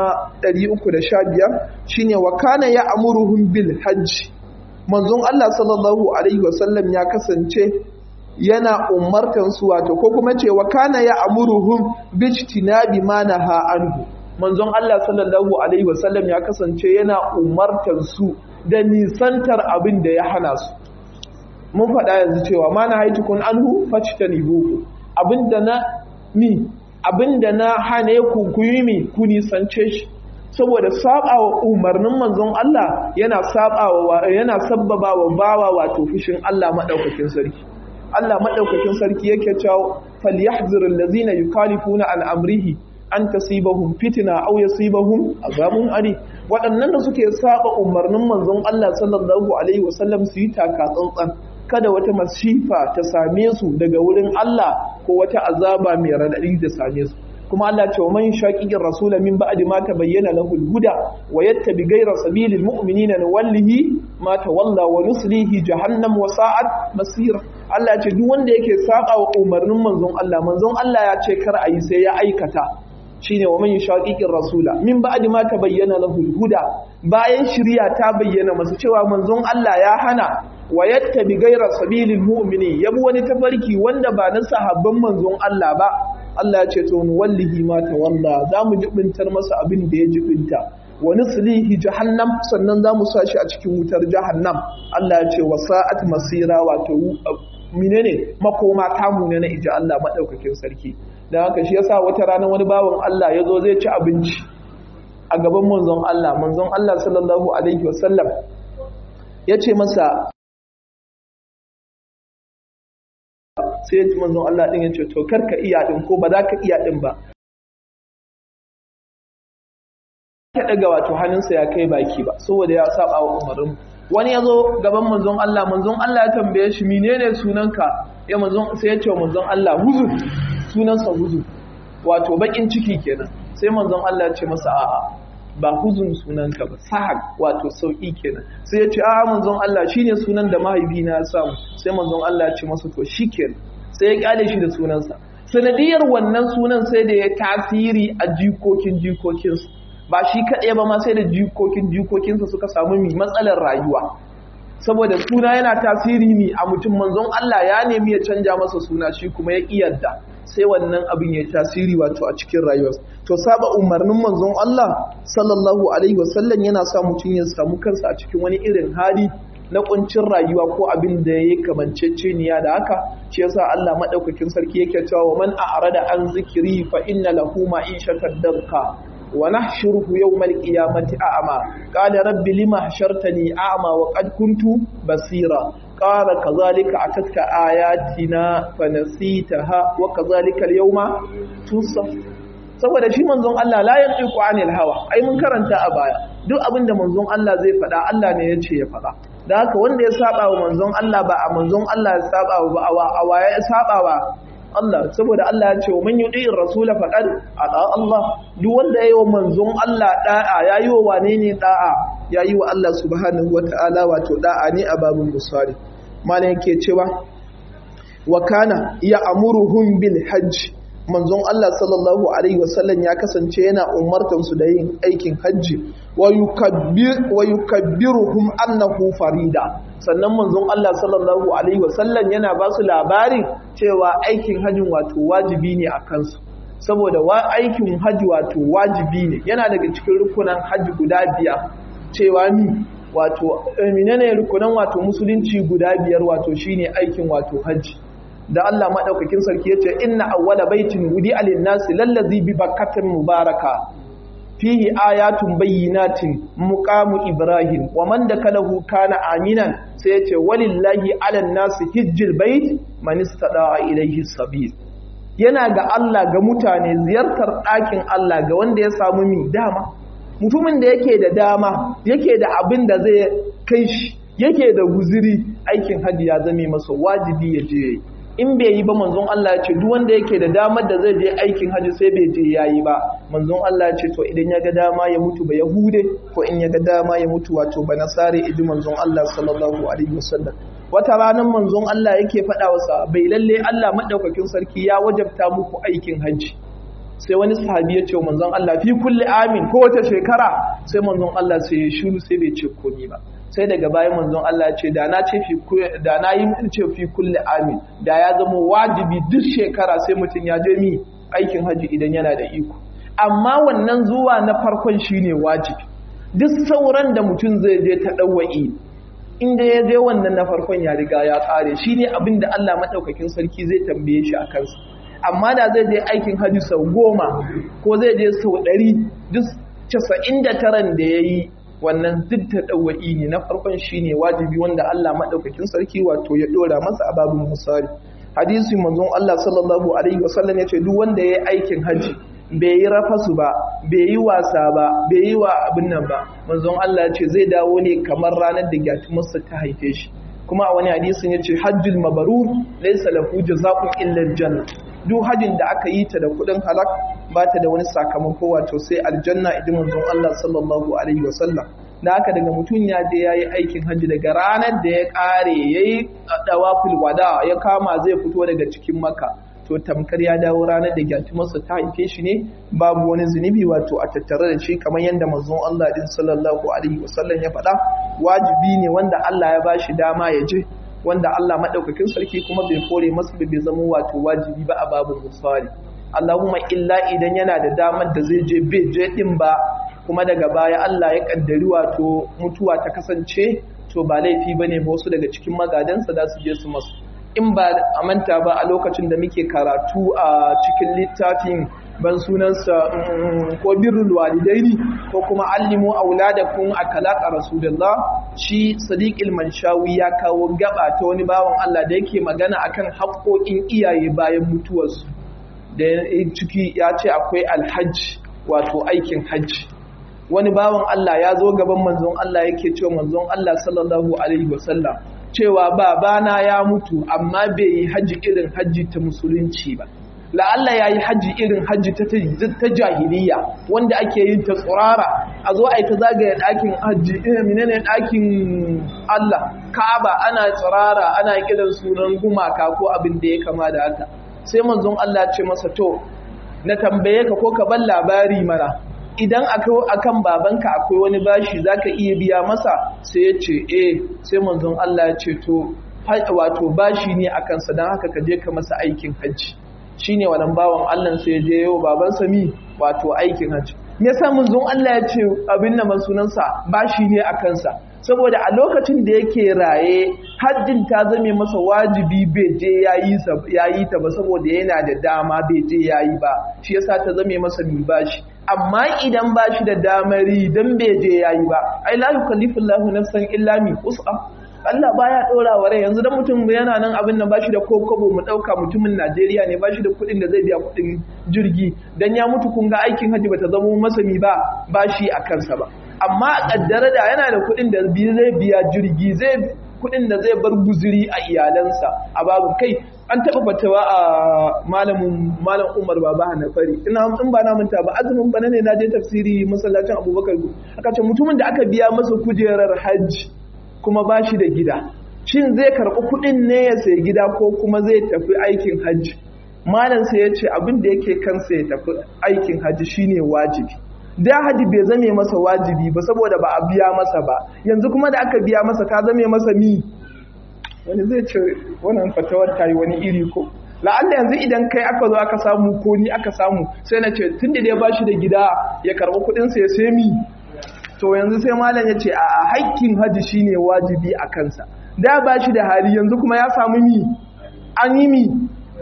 315 shine wa kana ya amuruhum bil hajj manzon Allah sallallahu alaihi wasallam ya kasance yana umartan su wato ko kuma ce wa kana ya amuruhum bijtinabi ma naha anhu manzon Allah sallallahu alaihi wasallam ya kasance yana umartan su da nisantar abin da ya hana su mun faɗa yanzu cewa ma na haitukun anhu fajtanibuhu abinda na ni abinda na hane ku ku yi mi ku nisance shi saboda sabawa umarnin manzon Allah yana sabawa yana sabbabawa bawa wato fushin Allah madaukakin sarki Allah madaukakin sarki yake cewa falyahzir allazina yukhalifuna an amrihi an tasibahum fitna aw yasibahum azabun ari waɗannan da suke saba umarnin manzon Allah sallallahu alaihi wasallam su yi taka tsantsan kada wata masifa ta same su daga wurin Allah ko wata azaba mai raɗaɗi da same su kuma Allah ce wa man shaqiqir rasula min ba'di ma tabayyana lahu al-huda wa yattabi ghayra sabilil mu'minina nuwallihi ma tawalla wa nuslihi jahannam wa sa'at masira Allah ce duk wanda yake saba wa umarnin manzon Allah manzon Allah ya ce kar ayi sai ya aikata shine wa man shaqiqir rasula min ba'di ma tabayyana lahu al-huda bayan shari'a ta bayyana masa cewa manzon Allah ya hana wa yattabi ghayra sabilil mu'mini yabi wani tafarki wanda ba na sahabban manzon Allah ba Allah ya ce to wallahi ma tawalla zamu jibintar masa abin da ya jibinta wa nuslihi jahannam sannan zamu sa shi a cikin wutar jahannam Allah ya ce wasa'at masira wato menene makoma tamu ne na iji Allah madaukakin sarki dan haka shi yasa wata rana wani bawan Allah ya zo zai ci abinci a gaban manzon Allah manzon Allah sallallahu alaihi wasallam ya ce masa sai ya ci manzon Allah din ya ce to karka iya din ko ba za ka iya din ba ya daga wato hannunsa ya kai baki ba saboda ya saba wa umarin wani ya zo gaban manzon Allah manzon Allah ya tambaye shi menene sunanka ya manzon sai ya ce manzon Allah huzu sunansa huzu wato bakin ciki kenan sai manzon Allah ya ce masa a'a ba huzun sunanka ba sahag wato sauki kenan sai ya ce a'a manzon Allah shine sunan da mahaifina ya samu sai manzon Allah ya ce masa to shikenan sai ya kyale shi da sunansa sanadiyar wannan sunan sai da ya tasiri a jikokin jikokinsa ba shi kaɗai ba ma sai da jikokin jikokinsa suka samu mi matsalar rayuwa saboda suna yana tasiri mi a mutum manzon Allah ya nemi ya canja masa suna shi kuma ya iyadda sai wannan abin ya tasiri wato a cikin rayuwarsa to saba umarnin manzon Allah sallallahu alaihi wasallam yana sa mutum ya samu kansa a cikin wani irin hali na kuncin rayuwa ko abin da ya kamanceceniya da haka shi yasa Allah madaukakin sarki yake cewa wa man a'rada an zikiri fa inna lahu ma'ishatan danka wa nahshuruhu yawmal qiyamati a'ma qala rabbi lima hashartani a'ma wa qad kuntu basira qala kadhalika atatka ayatina fanasitaha wa kadhalika al-yawma tusa saboda shi manzon Allah la yantiqu anil hawa ai mun karanta a baya duk abin da manzon Allah zai faɗa Allah ne yace ya faɗa da haka wanda ya saba wa manzon Allah ba a manzon Allah ya saba wa a waye ya saba wa Allah saboda Allah ya ce wa man yudi rasula faqad ata Allah duk wanda yayi wa manzon Allah da'a yayi wa wane ne da'a yayi wa Allah subhanahu wataala wato da'a ne a babun musari malam yake cewa wa kana ya amuruhum bil hajj manzon Allah sallallahu alaihi wasallam ya kasance yana umartan su da yin aikin hajji wa yukabbir wa yukabbiruhum annahu farida sannan manzon Allah sallallahu alaihi wasallam yana ba su labarin cewa aikin hajjin wato wajibi ne a kansu saboda wa aikin hajji wato wajibi ne yana daga cikin rukunan hajji guda biyar cewa ni wato menene rukunan wato musulunci guda biyar wato shine aikin wato hajji da Allah madaukakin sarki yace inna awwala baitin wudi alin nasi lallazi bi bakkatin mubaraka fihi ayatun bayyinatin muqamu ibrahim wa man dakalahu kana aminan sai yace walillahi alan nasi hijjil bait man istada ilayhi sabil yana ga Allah ga mutane ziyartar ɗakin Allah ga wanda ya samu mi dama mutumin da yake da dama yake da abin da zai kai shi yake da guziri aikin hajji ya zame masa wajibi ya je in bai yi ba manzon Allah ya ce duk wanda yake da damar da zai je aikin hajji sai bai je yayi ba manzon Allah ya ce to idan ya ga dama ya mutu ba yahude ko in ya ga dama ya mutu wato ba nasare idi manzon Allah sallallahu alaihi wasallam wata ranar manzon Allah yake faɗa wa bai lalle Allah madaukakin sarki ya wajabta muku aikin hajji sai wani sahabi ya ce wa manzon Allah fi kulli amin ko wata shekara sai manzon Allah sai ya shiru sai bai ce komai ba sai daga bayan manzon Allah ya ce da na ce fi da na yi ce fi kulli amin da ya zama wajibi duk shekara sai mutum ya je mi aikin haji idan yana da iko amma wannan zuwa na farkon shine wajibi duk sauran da mutum zai je ta dawai inda ya je wannan na farkon ya riga ya kare shine abin da Allah madaukakin sarki zai tambaye shi a kansa amma da zai je aikin haji sau goma ko zai je sau ɗari duk casa'in da taran da ya yi wannan duk ta ɗauwa'i ne na farkon shi ne wajibi wanda Allah maɗaukakin sarki wato ya ɗora masa a babin musari hadisi manzon Allah sallallahu alaihi wasallam ya ce duk wanda ya yi aikin haji bai yi rafasu ba bai yi wasa ba bai yi wa abin nan ba manzon Allah ya ce zai dawo ne kamar ranar da gyatumarsa ta haife shi kuma a wani hadisin ya ce hajjul mabarur laysa lahu jazaa'un illa aljanna duk hajin da aka yi ta da kuɗin halak ba ta da wani sakamako wato sai aljanna idan manzon Allah sallallahu alaihi wasallam da haka daga mutum ya je ya yi aikin hajji daga ranar da ya ƙare ya yi ɗawaful wada ya kama zai fito daga cikin maka to tamkar ya dawo ranar da gyatumarsa ta haife shi ne babu wani zunubi wato a tattare da shi kamar yadda manzon Allah din sallallahu alaihi wasallam ya faɗa wajibi ne wanda Allah ya ba shi dama ya je wanda Allah madaukakin sarki kuma bai kore masa bai zama wato wajibi ba a babu musali Allahumma illa idan yana da damar da zai je bai je din ba kuma daga baya Allah ya kaddari wato mutuwa ta kasance to ba laifi bane ba wasu daga cikin magadansa za su je su masu in ba a manta ba a lokacin da muke karatu a cikin littafin ban sunansa ko birrul walidaini ko kuma allimu auladakum akalaqa rasulullah shi sadiqil manshawi ya kawo gaba ta wani bawan Allah da yake magana akan haƙoƙin iyaye bayan mutuwarsu da ciki ya ce akwai alhajj wato aikin hajji wani bawan Allah ya zo gaban manzon Allah yake cewa manzon Allah sallallahu alaihi wasallam cewa babana ya mutu amma bai yi haji irin haji ta musulunci ba la'alla ya yi haji irin haji ta jahiliya wanda ake yin ta tsurara a zo a yi ta zagaya ɗakin haji ina menene ɗakin Allah ka'aba ana tsirara ana kiran sunan gumaka ko abin da ya kama da haka sai manzon Allah ce masa to na tambaye ka ko ka ban labari mana idan akan babanka akwai wani bashi zaka iya biya masa sai ya ce eh sai manzon Allah ya ce to wato bashi ne akan sa dan haka ka je ka masa aikin hajji shine wannan bawan Allah sai ya je yau baban mi wato aikin hajji me yasa manzon Allah ya ce abin nan sunansa bashi ne akan sa saboda a lokacin da yake raye hajjin ta zame masa wajibi bai je yayi ta ba saboda yana da dama bai je yayi ba shi yasa ta zame masa mi bashi amma idan bashi da damari dan bai je yayi ba ai la yukallifu Allahu nafsan illa mi us'a Allah baya dora wa rai yanzu dan mutum yana nan abin nan bashi da kokobo mu dauka mutumin Najeriya ne bashi da kuɗin da zai biya kuɗin jirgi dan ya mutu kun ga aikin haji bata zama masa mi ba bashi a kansa ba amma a kaddara da yana da kuɗin da zai biya jirgi zai kuɗin da zai bar guziri a iyalansa a babu kai an taɓa fatawa a malamin malam Umar Baba Hanafari ina in ba na manta ba azumin bana ne na je tafsiri masallacin Abubakar aka ce mutumin da aka biya masa kujerar hajji kuma ba shi da gida shin zai karɓi kuɗin ne ya sayi gida ko kuma zai tafi aikin hajji malam sai ya ce abin da yake kansa ya tafi aikin hajji shine wajibi da hajji bai zame masa wajibi ba saboda ba a biya masa ba yanzu kuma da aka biya masa ta zame masa mi wani zai ce wannan fatawar ta yi wani iri ko la'alla yanzu idan kai aka zo aka samu ko ni aka samu sai na ce tun da dai ba shi da gida ya karɓi kuɗinsa ya sai mi to yanzu sai malam ya ce a haƙƙin hajji shine wajibi a kansa da ba shi da hali yanzu kuma ya samu mi an yi mi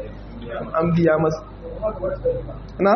an biya masa na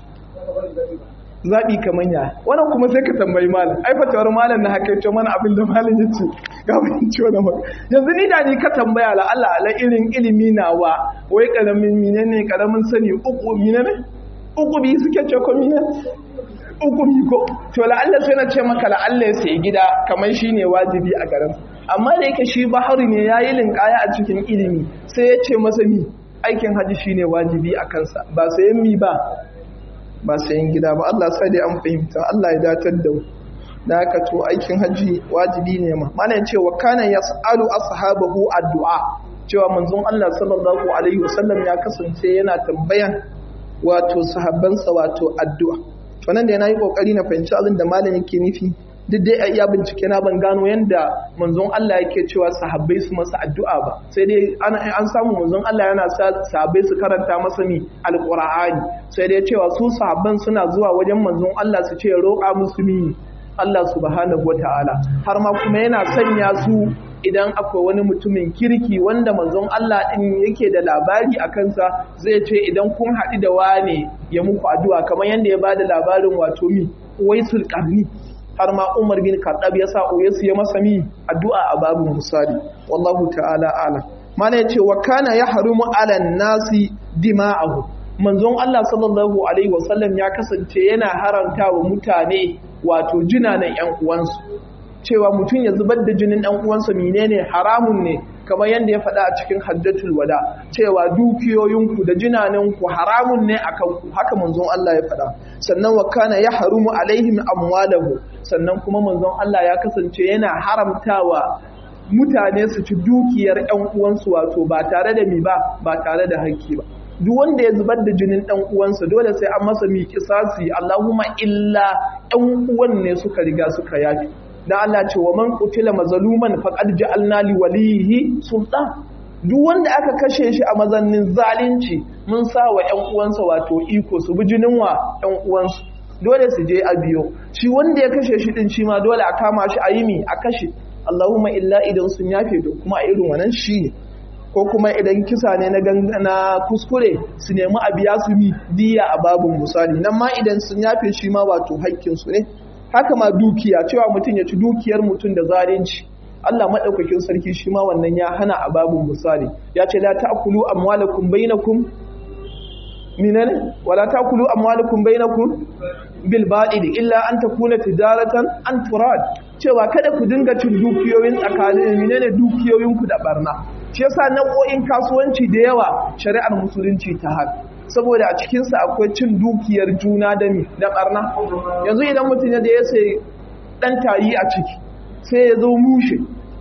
zaɓi kamar ya wannan kuma sai ka tambayi malam ai fatawar malam na haka ce mana abin da malam ya ce ga mun ci wannan maka yanzu ni da ni ka tambaya la Allah ala irin ilimi nawa wai karamin menene karamin sani uku menene uku bi suke ce ko menene hukumi ko to la'alla sai na ce maka la'alla ya sayi gida kamar shi ne wajibi a garin amma da yake shi bahari ne ya yi linkaya a cikin ilimi sai ya ce masa mi aikin haji shi ne wajibi a kansa ba sayan mi ba ba sayan gida ba Allah sai dai an fahimta Allah ya datar da da haka to aikin haji wajibi ne ma mana ce wa kana yas'alu ashabahu addu'a cewa manzon Allah sallallahu alaihi wasallam ya kasance yana tambayan wato sahabbansa wato addu'a wannan da yana yi kokari na fahimci abin da malam yake nufi duk dai a iya bincike na ban gano yanda manzon Allah yake cewa sahabbai su masa addu'a ba sai dai an samu manzon Allah yana sa sahabbai su karanta masa mi alqur'ani sai dai cewa su sahabban suna zuwa wajen manzon Allah su ce roƙa musu mi Allah subhanahu wataala har ma kuma yana sanya su idan akwai wani mutumin kirki wanda manzon Allah din yake da labari a kansa zai ce idan kun haɗu da wane ya muku addu'a kamar yadda ya bada labarin wato mi waisul qarni har ma Umar bin Khattab ya sa Uwaisu ya masa mi addu'a a babin musali wallahu ta'ala ala mana yace wa kana yahrumu ala nasi dima'ahu manzon Allah sallallahu alaihi wasallam ya kasance yana haranta wa mutane wato jinanan yan uwansu cewa mutum ya zubar da jinin ɗan uwansa menene haramun ne kamar yadda ya faɗa a cikin hajjatul wada cewa dukiyoyinku da jinaninku haramun ne akan ku haka manzon Allah ya faɗa sannan wa kana ya harumu alaihim amwalahu sannan kuma manzon Allah ya kasance yana haramtawa mutane su ci dukiyar ƴan uwansu wato ba tare da mi ba ba tare da haƙƙi ba duk wanda ya zubar da jinin ɗan uwansa dole sai an masa mi kisasi Allahumma illa ɗan uwan ne suka riga suka yafi dan Allah ce wa man qutila mazluman faqad ja'alna li walihi sultan duk wanda aka kashe shi a mazannin zalunci mun sa wa ƴan uwansa wato iko su bi jinin wa ƴan uwansu dole su je a biyo shi wanda ya kashe shi din shi ma dole a kama shi a yi mi a kashe Allahumma illa idan sun yafe da kuma a irin wannan shi ne ko kuma idan kisa ne na na kuskure su nemi a biya su mi diya a babin misali nan ma idan sun yafe shi ma wato haƙƙin su ne haka ma dukiya cewa mutum ya ci dukiyar mutum da zalunci Allah madaukakin sarki shi ma wannan ya hana a babin misali ya ce la ta'kulu amwalakum bainakum minane wala ta'kulu amwalakum bainakum bil batil illa an takuna tijaratan an turad cewa kada ku dinga cin dukiyoyin tsakanin minane dukiyoyinku da barna shi yasa nau'o'in kasuwanci da yawa shari'ar musulunci ta haka saboda a cikinsa akwai cin dukiyar juna da mi da barna yanzu idan mutum ya da ya sai dan tayi a ciki sai ya zo mushe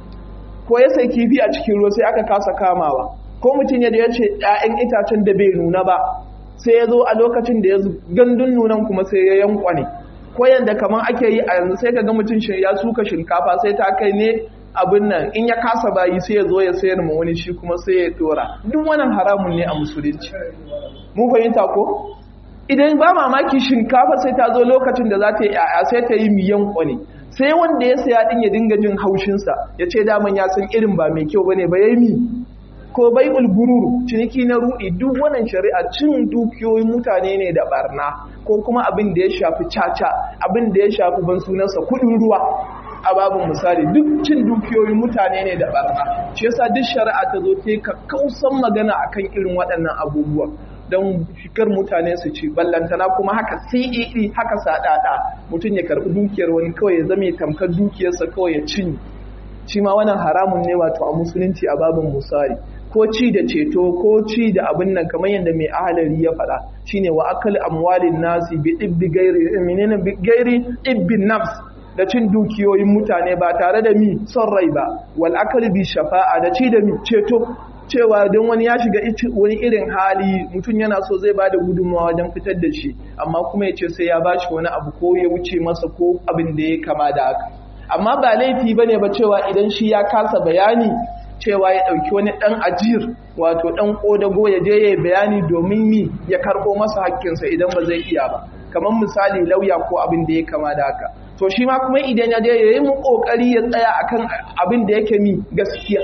ko ya sai kifi a cikin ruwa sai aka kasa kamawa ko mutum ya da ya ce 'ya'yan itacen da bai nuna ba sai ya zo a lokacin da ya gandun nunan kuma sai ya yankwane ko yanda kamar ake yi a yanzu sai ka ga mutum ya suka shinkafa sai ta kai ne abin nan in ya kasa bayi sai ya zo ya sayar ma wani shi kuma sai ya dora duk wannan haramun ne a musulunci mun fahimta ko idan ba mamaki shinkafa sai ta zo lokacin da za ta yi yaya sai ta yi miyan kwani sai wanda ya saya din ya dinga jin haushinsa ya ce daman ya san irin ba mai kyau bane ba yayi mi ko bai ulgururu ciniki na rudi duk wannan shari'a cin dukiyoyin mutane ne da barna ko kuma abin da ya shafi caca abin da ya shafi ban sunansa kudin ruwa a babin misali duk cin dukiyoyin mutane ne da barna shi yasa duk shari'a ta zo ta yi kausan magana akan irin waɗannan abubuwan don shikar mutane su ci ballantana kuma haka CEE haka sadada mutum ya karɓi dukiyar wani kawai ya zame tamkar dukiyarsa kawai ya cinye shi ma wannan haramun ne wato a musulunci a babin misali ko ci da ceto ko ci da abin nan kamar yadda mai ahalari ya faɗa shine wa akal amwalin nasi bi ibbi gairi menene bi gairi ibbi nafs da cin dukiyoyin mutane ba tare da mi son rai ba wal akal bi shafa'a da ci da mi ceto cewa don wani ya shiga wani irin hali mutum yana so zai bada gudunmawa wajen fitar da shi amma kuma ya ce sai ya bashi wani abu ko ya wuce masa ko abin da ya kama da haka amma ba laifi bane ba cewa idan shi ya kasa bayani cewa ya ɗauki wani ɗan ajiyar wato ɗan ƙodago ya je ya bayani domin mi ya karɓo masa hakkinsa idan ba zai iya ba kamar misali lauya ko abin da ya kama da haka to shi ma kuma idan ya je ya yi mu ƙoƙari ya tsaya akan abin da yake mi gaskiya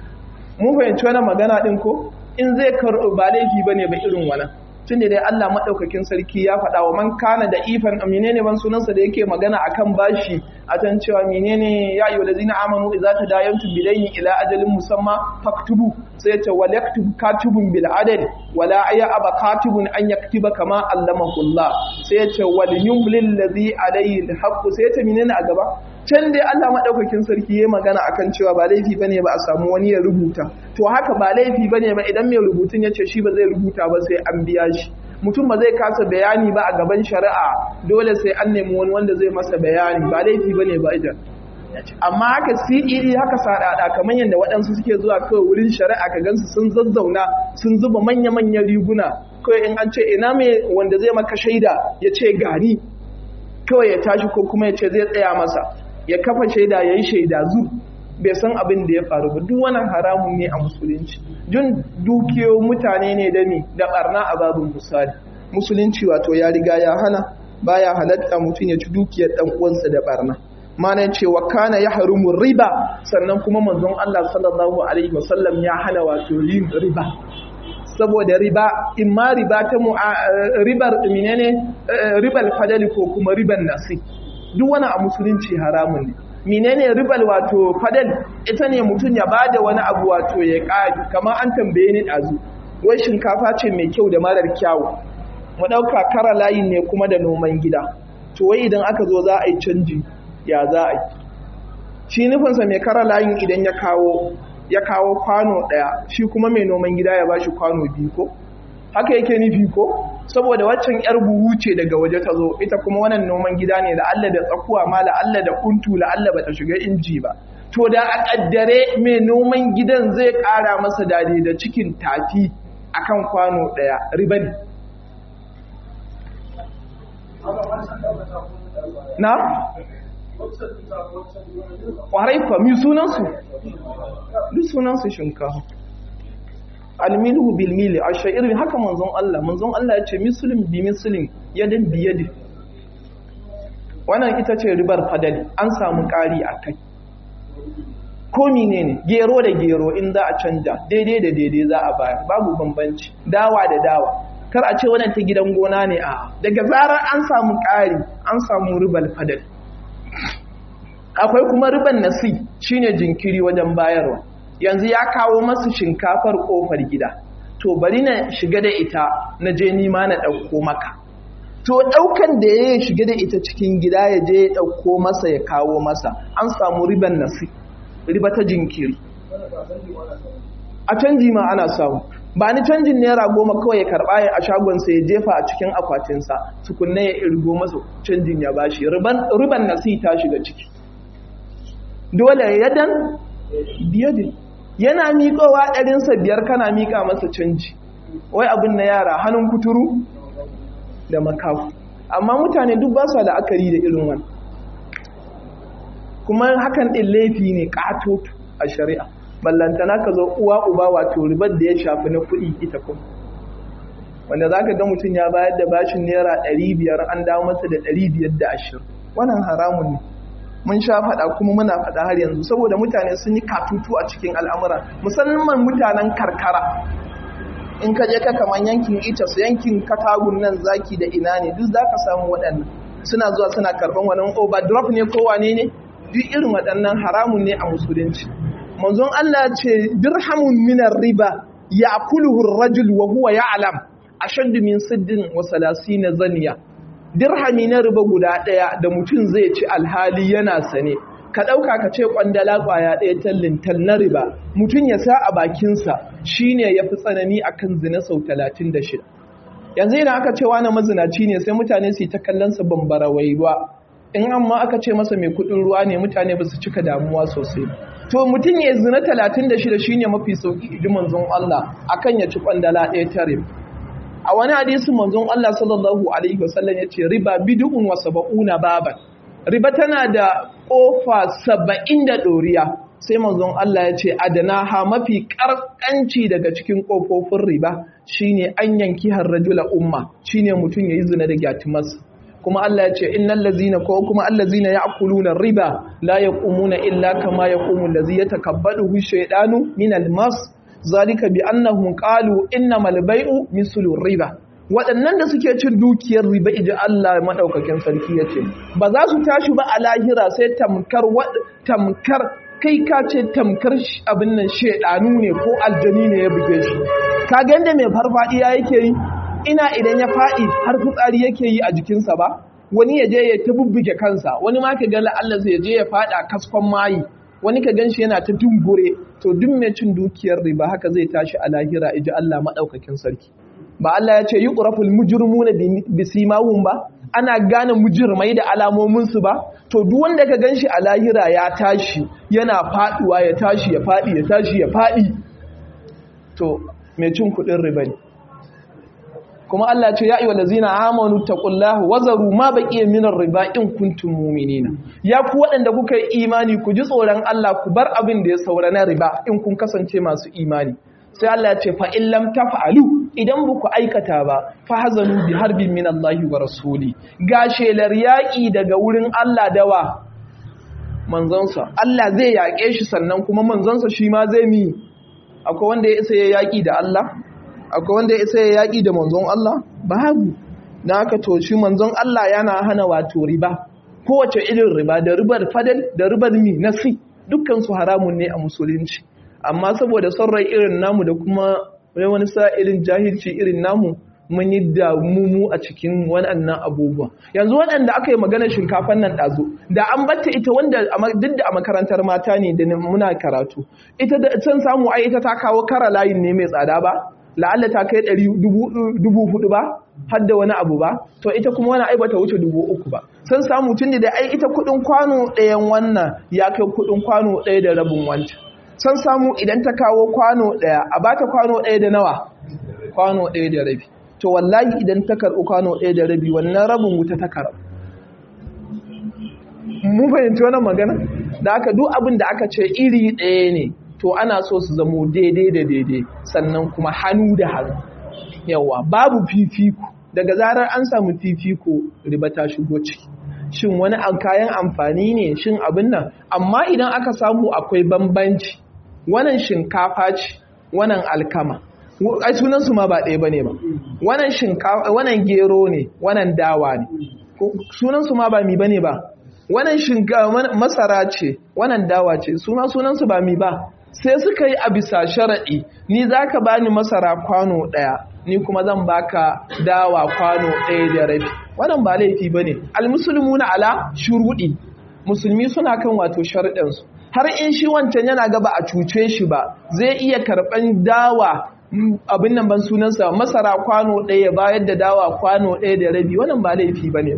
mun fahimci wani magana ɗin ko in zai karɓo ba laifi ba ne ba irin wannan tunda dai Allah madaukakin sarki ya faɗa wa man kana da ifan menene ban sunansa da yake magana akan bashi a tan cewa menene ya ayyuhal ladina amanu idza tadayantum bilayni ila ajalin musamma faktubu sai ta wal yaktub katibun bil adl wala aya aba katibun an yaktiba kama allamahu Allah sai ta wal yumlil ladhi alayhi al haqq sai ta menene a gaba can dai Allah maɗaukakin sarki ya magana akan cewa ba laifi bane ba a samu wani ya rubuta to haka ba laifi bane ba idan mai rubutun ya ce shi ba zai rubuta ba sai an biya shi mutum ba zai kasa bayani ba a gaban shari'a dole sai an nemi wani wanda zai masa bayani ba laifi bane ba idan amma haka CED haka sadada kamar yadda waɗansu suke zuwa kawai wurin shari'a ka gansu sun zazzauna sun zuba manya-manyan riguna kawai in an ce ina mai wanda zai maka shaida ya ce gani kawai ya tashi ko kuma ya ce zai tsaya masa ya kafa shaida ya yi shaida zu bai san abin da ya faru ba duk wannan haramun ne a musulunci jin dukiyo mutane ne da mi da barna a babin misali musulunci wato ya riga ya hana baya halatta mutum ya ci dukiyar dan uwansa da barna mana cewa kana ya harumu riba sannan kuma manzon Allah sallallahu alaihi wasallam ya hana wato yin riba saboda riba in ma riba ta ribar menene ribal fadali ko kuma riban nasi duk wani a musulunci haramun ne menene ribal wato fadal ita ne mutum ya bada wani abu wato ya ƙari kamar an tambaye ni ɗazu wai shinkafa ce mai kyau da marar kyawu mu ɗauka kara layin ne kuma da noman gida to wai idan aka zo za a yi canji ya za a yi shi nufinsa mai kara layin idan ya kawo ya kawo kwano ɗaya shi kuma mai noman gida ya bashi kwano biyu ko haka yake nufi ko saboda waccan yar buhu ce daga waje ta zo ita kuma wannan noman gida ne da Allah da tsakuwa ma la Allah da kuntu la Allah bata shiga inji ba to da a kaddare mai noman gidan zai kara masa dade da cikin tafi akan kwano daya riba ne na kwarai fa mi sunansu duk sunansu shinkafa almilhu bil mili ashairin haka manzon Allah manzon Allah ya ce muslim bi muslim yadin bi yadi wannan ita ce ribar fadali an samu ƙari a kai ko menene gero da gero in za a canja daidai da daidai za a bayar babu bambanci dawa da dawa kar a ce wannan ta gidan gona ne a daga zarar an samu ƙari an samu ribar fadali akwai kuma riban nasi shine jinkiri wajen bayarwa yanzu ya kawo masu shinkafar kofar gida to bari na shiga da ita na je nima na ɗauko maka to ɗaukan da ya shiga da ita cikin gida ya je ya ɗauko masa ya kawo masa an samu riban nasi riba ta jinkiri a canji ma ana samu ba ni canjin naira goma kawai ya karɓa ya a shagonsa ya jefa a cikin akwatinsa tukunna ya irgo masa canjin ya bashi riban nasi ta shiga ciki dole yadan biyadin yana miƙowa ɗarinsa biyar kana miƙa masa canji wai abin na yara hannun kuturu da makafu amma mutane duk ba su da akari da irin wani kuma hakan ɗin laifi ne ƙatoto a shari'a ballantana ka zo uwa uba wato ribar da ya shafi na kuɗi ita kuma wanda za ka ga mutum ya bayar da bashin naira ɗari biyar an dawo masa da ɗari biyar da ashirin wannan haramun ne mun sha faɗa kuma muna faɗa har yanzu saboda mutane sun yi katutu a cikin al'amura musamman mutanen karkara in ka je ka kaman yankin ita su yankin katagun nan zaki da ina ne duk za ka samu waɗannan suna zuwa suna karɓan wani overdrop ne ko wane ne duk irin waɗannan haramun ne a musulunci manzon Allah ce dirhamun minar riba ya'kuluhu ar-rajul wa huwa ya'lam ashaddu min siddin wa salasina zaniya dirhami na riba guda ɗaya da mutum zai ci alhali yana sane ka ɗauka ka ce ƙwandala ƙwaya ɗaya tallintal na riba mutum ya sa a bakinsa shi ne ya fi tsanani a kan zina sau talatin da shida yanzu idan aka ce wani mazinaci ne sai mutane su yi ta kallonsa bambara wai ruwa in amma aka ce masa mai kuɗin ruwa ne mutane ba su cika damuwa sosai to mutum ya zina talatin da shida shi ne mafi sauƙi idi manzon Allah akan ya ci ƙwandala ɗaya ta riba a wani hadisi manzon Allah sallallahu alaihi wasallam ya ce riba bid'un wa sab'una baban riba tana da kofa saba'in da doriya sai manzon Allah ya ce adana ha mafi karkanci daga cikin kofofin riba shine an yanki har rajula umma shine mutum yayi zina da gyatimas kuma Allah ya ce innal ladzina ko kuma allazina ya'kuluna riba la yaqumuna illa kama yaqumu allazi yatakabbalu shaytanu min al-mas zalika bi annahum qalu innamal bai'u mislu riba waɗannan da suke cin dukiyar riba iji Allah madaukakin sarki yace ba za su tashi ba a lahira sai tamkar tamkar kai ka ce tamkar abin nan shedanu ne ko aljani ne ya buge shi ka ga inda mai farfadiya yake yi ina idan ya fadi har fitsari yake yi a jikinsa ba wani ya je ya ta bubbuge kansa wani ma ka ga Allah zai je ya fada kaskon mayi wani ka ganshi yana ta dungure to duk mai cin dukiyar riba haka zai tashi a lahira iji Allah madaukakin sarki ba Allah ya ce yuqraful mujrimuna bisimahum ba ana gane mujirmai da alamomin su ba to duk wanda ka ganshi a lahira ya tashi yana faduwa ya tashi ya fadi ya tashi ya fadi to mai cin kudin riba ne kuma Allah ce ya ayyuhal ladzina amanu taqullaha wazaru ma baqiya minar riba in kuntum mu'minina ya ku waɗanda kuka yi imani ku ji tsoron Allah ku bar abin da ya saura na riba in kun kasance masu imani sai Allah ya ce fa in lam taf'alu idan ba ku aikata ba fa hazanu bi harbin min Allah wa rasuli ga shelar yaƙi daga wurin Allah dawa manzonsa Allah zai yaƙe shi sannan kuma manzonsa shi ma zai mi akwai wanda ya isa ya yaƙi da Allah akwai wanda ya isa ya yaƙi da manzon Allah babu na aka to shi manzon Allah yana hana wato riba kowace irin riba da ribar fadal da ribar mi nasi dukkan su haramun ne a musulunci amma saboda son rai irin namu da kuma wani sa irin jahilci irin namu mun yi damumu a cikin waɗannan abubuwa yanzu waɗanda aka yi magana shinkafan nan ɗazu da an batta ita wanda duk da a makarantar mata ne da muna karatu ita da can samu ai ita ta kawo kara layin ne mai tsada ba la'alla ta kai ɗari dubu hudu ba har da wani abu ba to ita kuma wani ai bata wuce dubu uku ba sun samu tun da ai ita kuɗin kwano ɗayan wannan ya kai kuɗin kwano ɗaya da rabin wancan sun samu idan ta kawo kwano ɗaya a bata kwano ɗaya da nawa kwano ɗaya da rabi to wallahi idan ta karɓi kwano ɗaya da rabi wannan rabin wuta ta karɓi mun fahimci wannan magana da aka duk abin da aka ce iri ɗaya ne to ana so su zamo daidai da daidai sannan kuma hannu da hannu yawa babu fifiko daga zarar an samu fifiko riba ta shigo ciki shin wani kayan amfani ne shin abin nan amma idan aka samu akwai bambanci wannan shinkafa ce wannan alkama ai sunan su ma ba ɗaya bane ba wannan shinkafa wannan gero ne wannan dawa ne sunan su ma ba mi bane ba wannan shinkafa masara ce wannan dawa ce suna sunan su ba mi ba sai suka yi a bisa sharaɗi ni zaka bani masara kwano ɗaya ni kuma zan baka dawa kwano ɗaya da rabi wannan ba laifi bane almuslimuna ala shuruɗi musulmi suna kan wato sharaɗinsu har in shi wancan yana gaba a cuce shi ba zai iya karɓan dawa abin nan ban sunansa masara kwano ɗaya bayar da dawa kwano ɗaya da rabi wannan ba laifi ba ne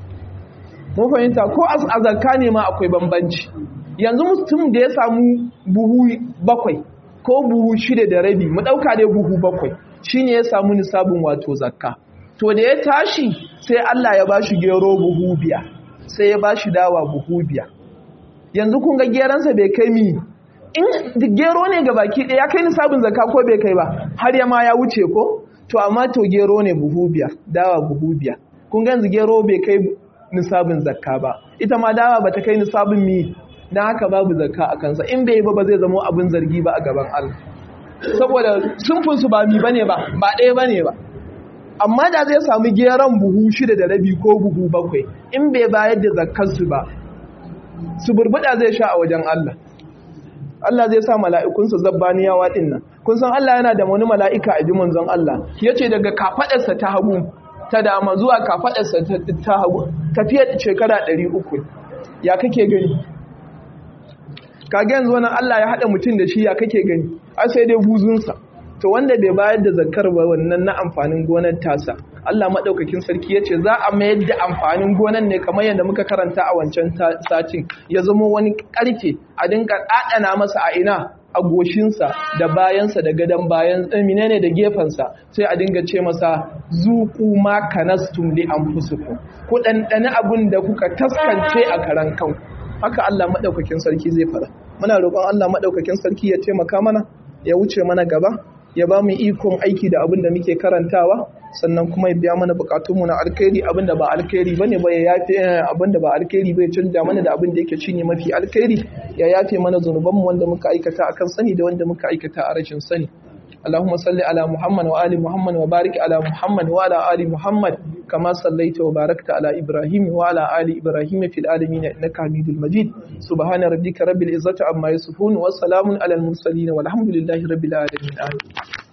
mun fahimta ko a zakka ne ma akwai bambanci yanzu mutum da ya samu buhu bakwai ko buhu shida da rabi mu ɗauka dai buhu bakwai shine ya samu nisabin wato zakka to da ya tashi sai Allah ya ba shi gero buhu biya sai ya ba shi dawa buhu biya yanzu kun ga geransa bai kai mi in gero ne ga baki ɗaya ya kai nisabin zakka ko bai kai ba har ya ma ya wuce ko to amma to gero ne buhu biya dawa buhu biya kun ga yanzu gero bai kai nisabin zakka ba ita ma dawa bata kai nisabin mi dan haka babu zakka a kansa in bai ba ba zai zama abin zargi ba a gaban Allah saboda sunfin su ba mi bane ba ba ɗaya bane ba amma da zai samu geron buhu shida da rabi ko buhu bakwai in bai bayar da zakkar su ba su burbuda zai sha a wajen Allah Allah zai sa mala'ikunsa zabbaniyawa ɗin nan kun san Allah yana da wani mala'ika a ji manzon Allah ya ce daga kafaɗarsa ta hagu ta dama zuwa kafaɗarsa ta hagu tafiya shekara ɗari uku ya kake gani kage yanzu wani Allah ya haɗa mutum da shi ya kake gani a sai dai buzunsa to wanda bai bayar da zakar ba wannan na amfanin gonar tasa Allah maɗaukakin sarki ya ce za a mayar da amfanin gonan ne kamar yadda muka karanta a wancan satin ya zama wani ƙarfe a dinka ɗaɗana masa a ina a goshinsa da bayansa da gadon bayan menene da gefensa sai a dinga ce masa zuku ma kanastum li anfusukum ku ɗanɗani abin da kuka taskance a karan kanku haka Allah maɗaukakin sarki zai fara muna roƙon Allah maɗaukakin sarki ya taimaka mana ya wuce mana gaba ya ba mu ikon aiki da abin da muke karantawa sannan kuma ya biya mana bukatunmu na alkhairi abin da ba alkhairi bane ba ya yafe abin da ba alkhairi bai canja mana da abin da yake cinye mafi alkhairi ya yafe mana zunubanmu wanda muka aikata akan sani da wanda muka aikata a rashin sani اللهم صل على محمد وآل محمد وبارك على محمد وعلى آل محمد كما صليت وباركت على إبراهيم وعلى آل إبراهيم في العالمين إنك حميد المجيد سبحان ربك رب العزة عما يصفون وسلام على المرسلين والحمد لله رب العالمين آمين